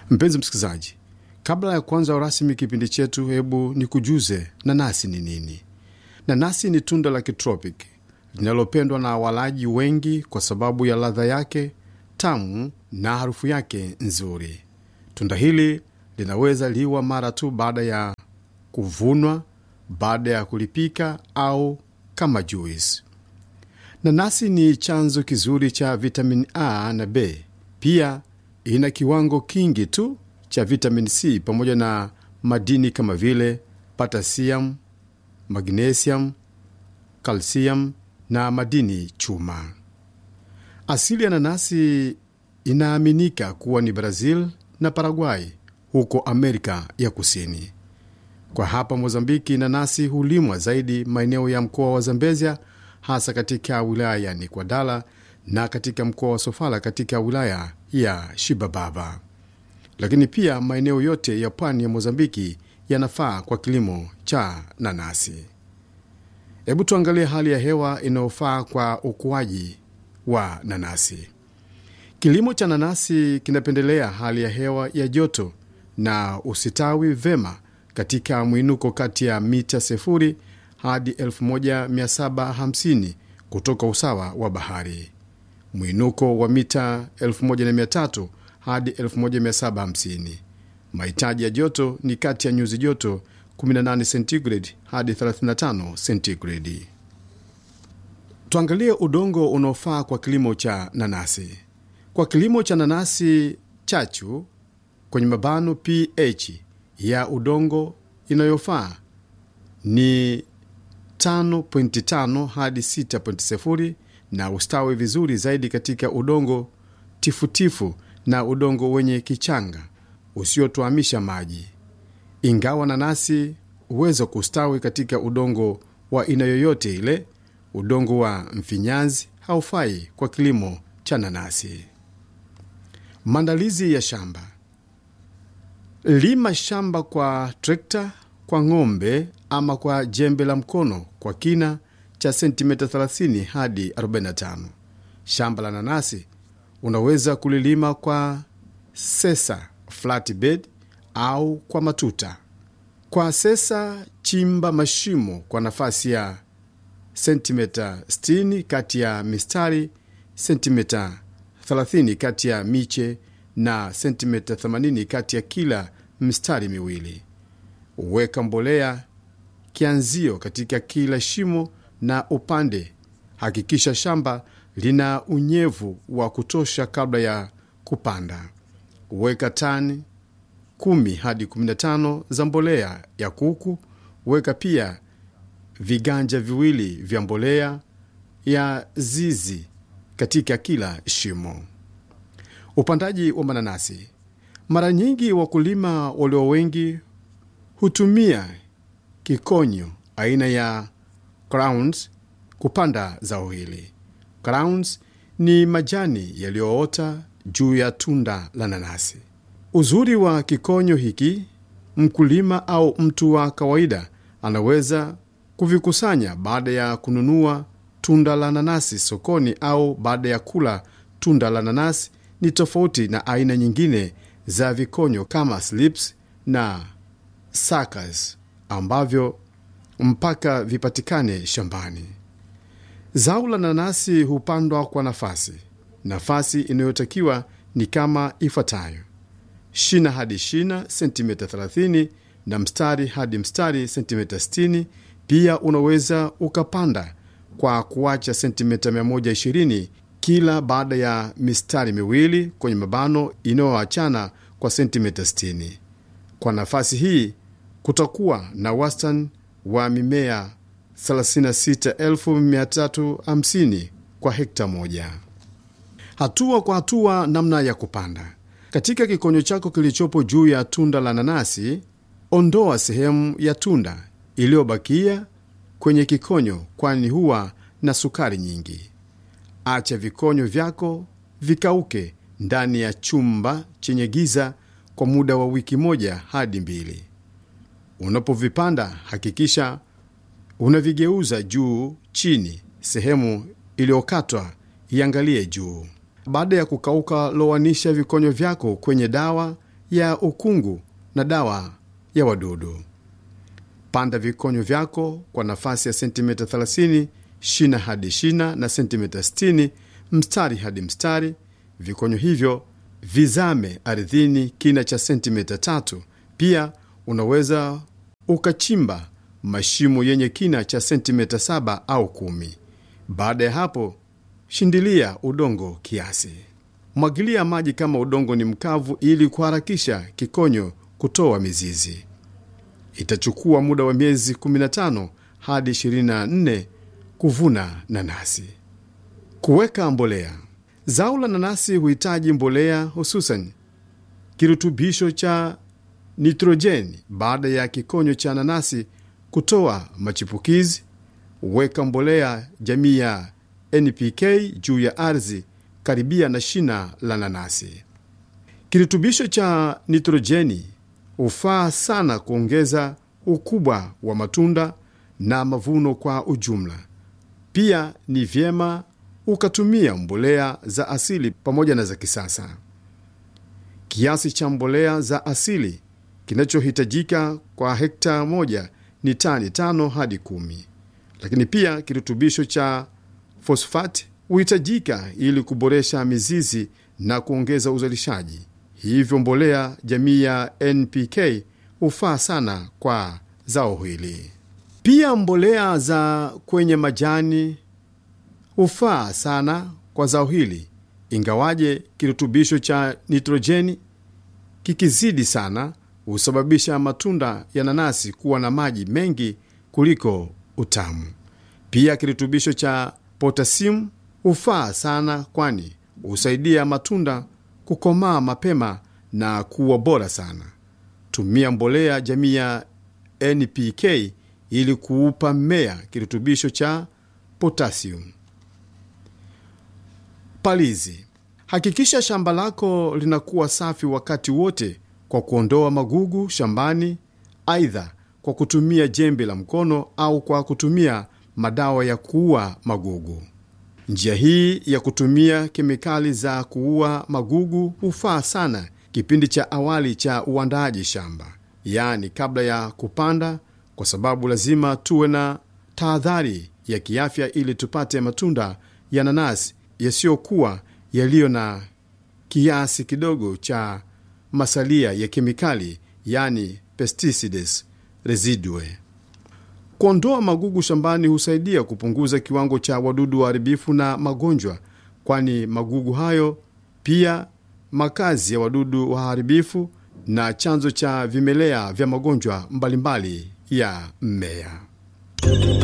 Mpenzi msikilizaji, kabla ya kuanza rasmi kipindi chetu, hebu nikujuze nanasi ni nini. Nanasi ni tunda la kitropiki linalopendwa na walaji wengi kwa sababu ya ladha yake tamu na harufu yake nzuri. Tunda hili linaweza liwa mara tu baada ya kuvunwa, baada ya kulipika au kama juisi. Nanasi ni chanzo kizuri cha vitamini A na B. Pia ina kiwango kingi tu cha vitamini C pamoja na madini kama vile potassium, magnesium, calcium na madini chuma. Asili ya nanasi inaaminika kuwa ni Brazil na Paraguay huko Amerika ya Kusini. Kwa hapa Mozambiki, nanasi hulimwa zaidi maeneo ya mkoa wa Zambezia, hasa katika wilaya ya Nikwadala na katika mkoa wa Sofala katika wilaya ya Shibababa, lakini pia maeneo yote ya pwani ya Mozambiki yanafaa kwa kilimo cha nanasi. Hebu tuangalie hali ya hewa inayofaa kwa ukuaji wa nanasi. Kilimo cha nanasi kinapendelea hali ya hewa ya joto na usitawi vema katika mwinuko kati ya mita sifuri hadi 1750 kutoka usawa wa bahari, mwinuko wa mita 1300 hadi 1750. Mahitaji ya joto ni kati ya nyuzi joto 18 centigrade hadi 35 centigrade. Tuangalie udongo unaofaa kwa kilimo cha nanasi. Kwa kilimo cha nanasi chachu, kwenye mabano pH ya udongo inayofaa ni 5.5 hadi 6.0 na ustawi vizuri zaidi katika udongo tifutifu na udongo wenye kichanga usiotwamisha maji. Ingawa nanasi huweza kustawi katika udongo wa aina yoyote ile, udongo wa mfinyanzi haufai kwa kilimo cha nanasi. Maandalizi ya shamba: lima shamba kwa trekta, kwa ng'ombe ama kwa jembe la mkono kwa kina cha sentimita 30 hadi 45. Shamba la nanasi unaweza kulilima kwa sesa flatbed au kwa matuta. Kwa sesa, chimba mashimo kwa nafasi ya sentimita 60 kati ya mistari, sentimita 30 kati ya miche na sentimita 80 kati ya kila mistari miwili. Weka mbolea kianzio katika kila shimo na upande. Hakikisha shamba lina unyevu wa kutosha kabla ya kupanda. Weka tani 10 hadi 15 za mbolea ya kuku. Weka pia viganja viwili vya mbolea ya zizi katika kila shimo. Upandaji wa mananasi. Mara nyingi wakulima walio wengi hutumia kikonyo aina ya crowns kupanda zao hili. Crowns ni majani yaliyoota juu ya tunda la nanasi. Uzuri wa kikonyo hiki, mkulima au mtu wa kawaida anaweza kuvikusanya baada ya kununua tunda la nanasi sokoni au baada ya kula tunda la nanasi. Ni tofauti na aina nyingine za vikonyo kama slips na suckers ambavyo mpaka vipatikane shambani. Zao la nanasi hupandwa kwa nafasi. Nafasi inayotakiwa ni kama ifuatayo: shina hadi shina sentimita 30 na mstari hadi mstari sentimita 60. Pia unaweza ukapanda kwa kuacha sentimita 120 kila baada ya mistari miwili kwenye mabano inayoachana kwa sentimita 60. Kwa nafasi hii kutakuwa na wastani wa mimea 36350 kwa hekta moja. Hatua kwa hatua, namna ya kupanda. Katika kikonyo chako kilichopo juu ya tunda la nanasi, ondoa sehemu ya tunda iliyobakia kwenye kikonyo, kwani huwa na sukari nyingi. Acha vikonyo vyako vikauke ndani ya chumba chenye giza kwa muda wa wiki moja hadi mbili. Unapovipanda hakikisha unavigeuza juu chini, sehemu iliyokatwa iangalie juu. Baada ya kukauka, lowanisha vikonyo vyako kwenye dawa ya ukungu na dawa ya wadudu. Panda vikonyo vyako kwa nafasi ya sentimita 30 shina hadi shina na sentimita 60 mstari hadi mstari. Vikonyo hivyo vizame ardhini kina cha sentimita tatu. Pia unaweza ukachimba mashimo yenye kina cha sentimita saba au kumi. Baada ya hapo, shindilia udongo kiasi. Mwagilia maji kama udongo ni mkavu ili kuharakisha kikonyo kutoa mizizi. Itachukua muda wa miezi 15 hadi 24 kuvuna nanasi. Kuweka mbolea. Zao la nanasi huhitaji mbolea, hususan kirutubisho cha nitrojeni. Baada ya kikonyo cha nanasi kutoa machipukizi, weka mbolea jamii ya NPK juu ya ardhi karibia na shina la nanasi. Kirutubisho cha nitrojeni hufaa sana kuongeza ukubwa wa matunda na mavuno kwa ujumla. Pia ni vyema ukatumia mbolea za asili pamoja na za kisasa. Kiasi cha mbolea za asili kinachohitajika kwa hekta moja ni tani tano hadi kumi, lakini pia kirutubisho cha fosfati huhitajika ili kuboresha mizizi na kuongeza uzalishaji. Hivyo mbolea jamii ya NPK hufaa sana kwa zao hili. Pia mbolea za kwenye majani hufaa sana kwa zao hili, ingawaje kirutubisho cha nitrojeni kikizidi sana husababisha matunda ya nanasi kuwa na maji mengi kuliko utamu. Pia kirutubisho cha potasimu hufaa sana, kwani husaidia matunda kukomaa mapema na kuwa bora sana. Tumia mbolea jamii ya NPK ili kuupa mmea kirutubisho cha potasium. Palizi. Hakikisha shamba lako linakuwa safi wakati wote kwa kuondoa magugu shambani, aidha kwa kutumia jembe la mkono au kwa kutumia madawa ya kuua magugu. Njia hii ya kutumia kemikali za kuua magugu hufaa sana kipindi cha awali cha uandaaji shamba, yaani kabla ya kupanda, kwa sababu lazima tuwe na tahadhari ya kiafya ili tupate matunda ya nanasi yasiyokuwa yaliyo na kiasi kidogo cha masalia ya kemikali, yaani pesticides residue. Kuondoa magugu shambani husaidia kupunguza kiwango cha wadudu waharibifu na magonjwa, kwani magugu hayo pia makazi ya wadudu waharibifu na chanzo cha vimelea vya magonjwa mbalimbali ya mmea.